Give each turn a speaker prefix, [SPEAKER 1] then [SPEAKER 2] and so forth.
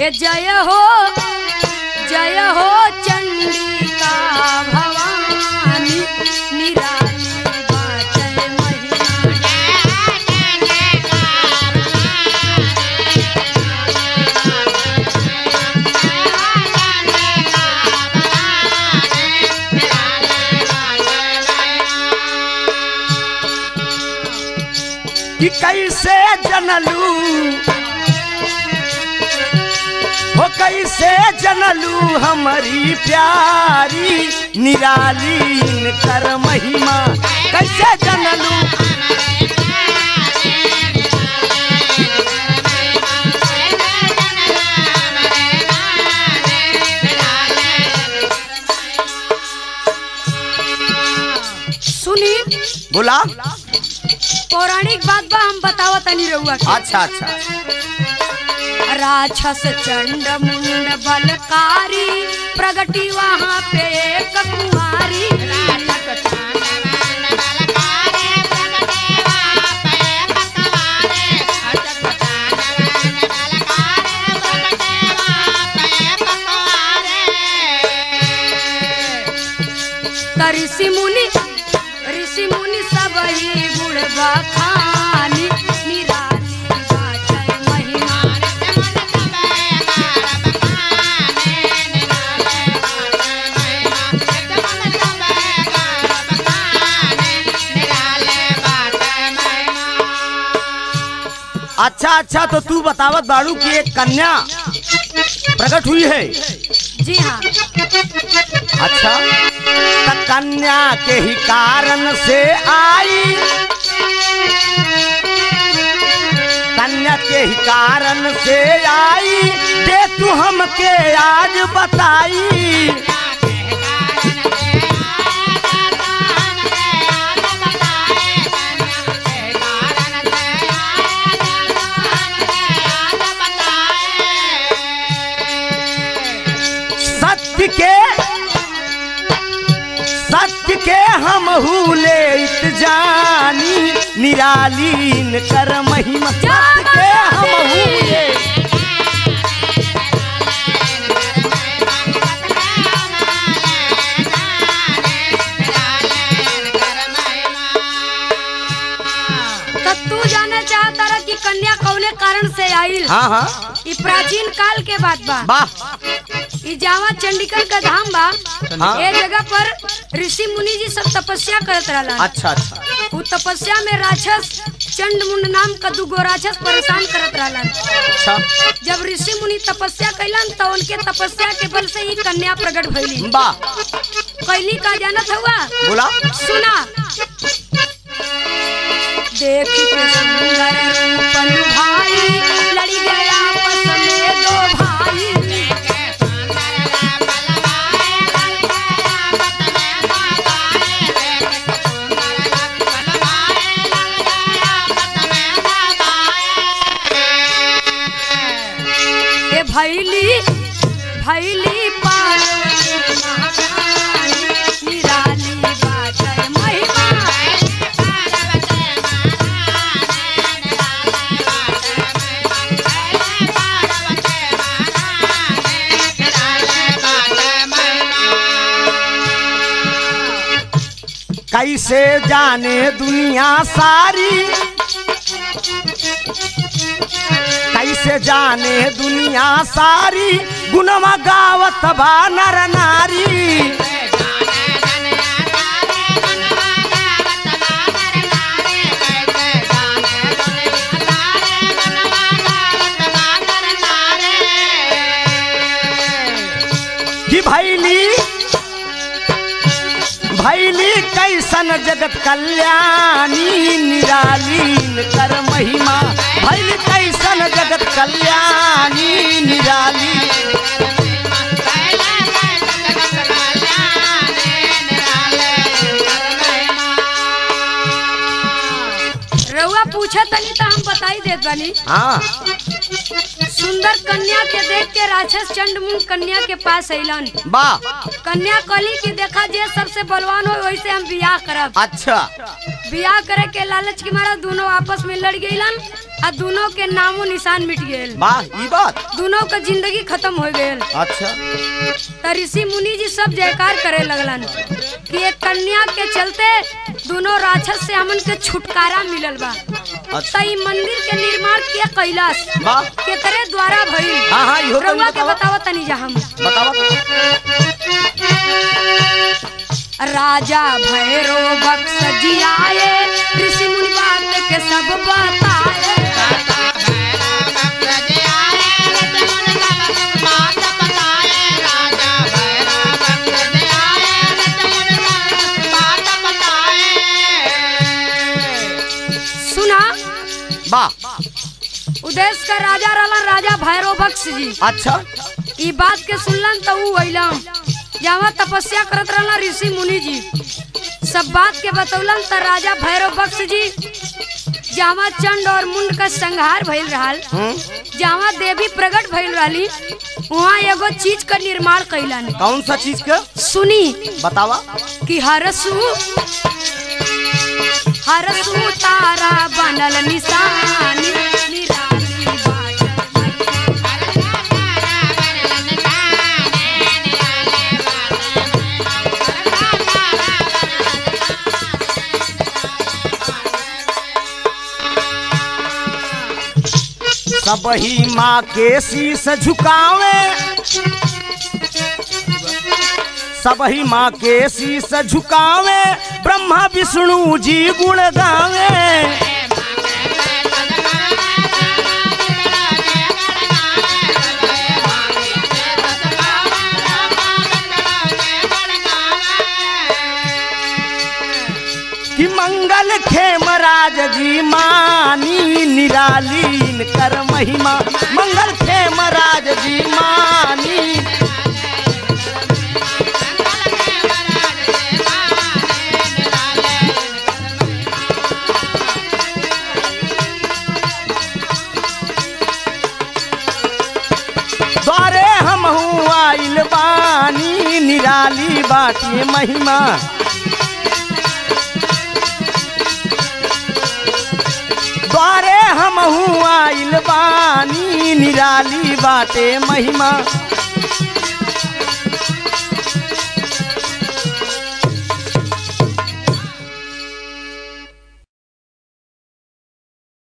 [SPEAKER 1] के जय हो जय हो चंडिका भवानी निराली बाटे महिमा
[SPEAKER 2] कि कैसे जनलू हो कैसे जनलू हमारी प्यारी निराली कर महिमा कैसे जनलू
[SPEAKER 1] सुनी
[SPEAKER 2] बोला
[SPEAKER 1] पौराणिक बात बा हम बतावत तनी रउआ के
[SPEAKER 2] अच्छा अच्छा
[SPEAKER 1] राक्षस चंड मुंड बलकारी प्रगटी वहाँ पे एक कुमारी त ऋषि मुनि ऋषि मुनि सब ही गुण बखानी निराली बाटे महिमा
[SPEAKER 2] अच्छा अच्छा तो तू बतावत बाड़ू कि एक कन्या प्रकट हुई है
[SPEAKER 1] जी हाँ
[SPEAKER 2] अच्छा त कन्या के ही कारण से आई कन्या के ही कारण से आई दे तू हमके आज बताई सत्य के सत्य के हम ले जानी निरालीन कर महिमा सत्य के हम ले
[SPEAKER 1] त तू जाने चाहता रहा कि कन्या कौने कारण से आइल
[SPEAKER 2] हाँ हाँ
[SPEAKER 1] ई प्राचीन काल के बात बा
[SPEAKER 2] वाह
[SPEAKER 1] ई जावा चंडीगढ़ का धाम बा
[SPEAKER 2] हाँ।
[SPEAKER 1] ए जगह पर ऋषि मुनि जी सब तपस्या करत रहला
[SPEAKER 2] अच्छा अच्छा
[SPEAKER 1] उ तपस्या में राक्षस चंड मुंड नाम का दूगो राक्षस परेशान करत रहलन
[SPEAKER 2] अच्छा
[SPEAKER 1] जब ऋषि मुनि तपस्या कैलन तो उनके तपस्या के बल से ही कन्या प्रकट भइली
[SPEAKER 2] वाह
[SPEAKER 1] कैली का जानत हुआ
[SPEAKER 2] बोला
[SPEAKER 1] सुना देख के सुंदर रूपन भाई लड़ी गया आपस में दो भाई ए भैली भैली पार्वती महारानी, निराली बाटे महिमा
[SPEAKER 2] कैसे जाने दुनिया सारी कैसे जाने दुनिया सारी गुणमा गावत बा नर नारी कि भैली भैली कैसन जगत कल्याणी निरालीन कर महिमा भैली कैसन जगत कल्याणी निराली
[SPEAKER 1] रउआ पूछे तनी तो हम बताई देत बानी
[SPEAKER 2] हाँ
[SPEAKER 1] सुंदर कन्या के देख के राक्षस चंड मुंड कन्या के पास अइलन
[SPEAKER 2] वाह
[SPEAKER 1] कन्या कली की देखा जे सबसे बलवान हो वैसे हम बियाह करब
[SPEAKER 2] अच्छा
[SPEAKER 1] बियाह करे के लालच के मारा दोनों आपस में लड़ गईलन आ दोनों के नामो निशान मिट गए
[SPEAKER 2] वाह ई बात
[SPEAKER 1] दोनों का जिंदगी खत्म हो गए
[SPEAKER 2] अच्छा
[SPEAKER 1] त ऋषि मुनि जी सब जयकार करे लगलन कि एक कन्या के चलते दोनों राक्षस से हमन के छुटकारा मिलल बा
[SPEAKER 2] अच्छा
[SPEAKER 1] त ई मंदिर के निर्माण के कैलाश
[SPEAKER 2] वाह
[SPEAKER 1] केकरे द्वारा भइल
[SPEAKER 2] हाँ हाँ इहो तनी
[SPEAKER 1] रउआ के
[SPEAKER 2] बतावा
[SPEAKER 1] बतावा तनी जा हम
[SPEAKER 2] बतावा
[SPEAKER 1] राजा भैरो बक्स जियाए ऋषि मुनि बात के सब बताए सुना
[SPEAKER 2] वाह
[SPEAKER 1] उदेश का राजा रहलन राजा भैरो बक्स जी
[SPEAKER 2] अच्छा
[SPEAKER 1] ई बात के सुनलन त ऊ अइलन जहाँ तपस्या करत रहलन ऋषि मुनि जी सब बात के बतौलन त राजा भैरव बक्स जी जहाँ चंड और मुंड का संहार भइल रहल
[SPEAKER 2] हम्म
[SPEAKER 1] जहाँ देवी प्रकट भइल रहली वहाँ एगो चीज का निर्माण कैलन
[SPEAKER 2] कौन सा चीज के
[SPEAKER 1] सुनी
[SPEAKER 2] बतावा
[SPEAKER 1] कि हरसू हरसू तारा बनल निशानी निराली बाटल
[SPEAKER 2] सब ही माँ के शीस झुकावे सब ही माँ के शीस झुकावे ब्रह्मा विष्णु जी गुण गावे कि मंगल खेम राज जी मानी निरालीन कर महिमा मंगल खेम राज जी मानी द्वारे हम आइल बानी निराली बाटी महिमा द्वारे हम आइल बानी निराली बाटे महिमा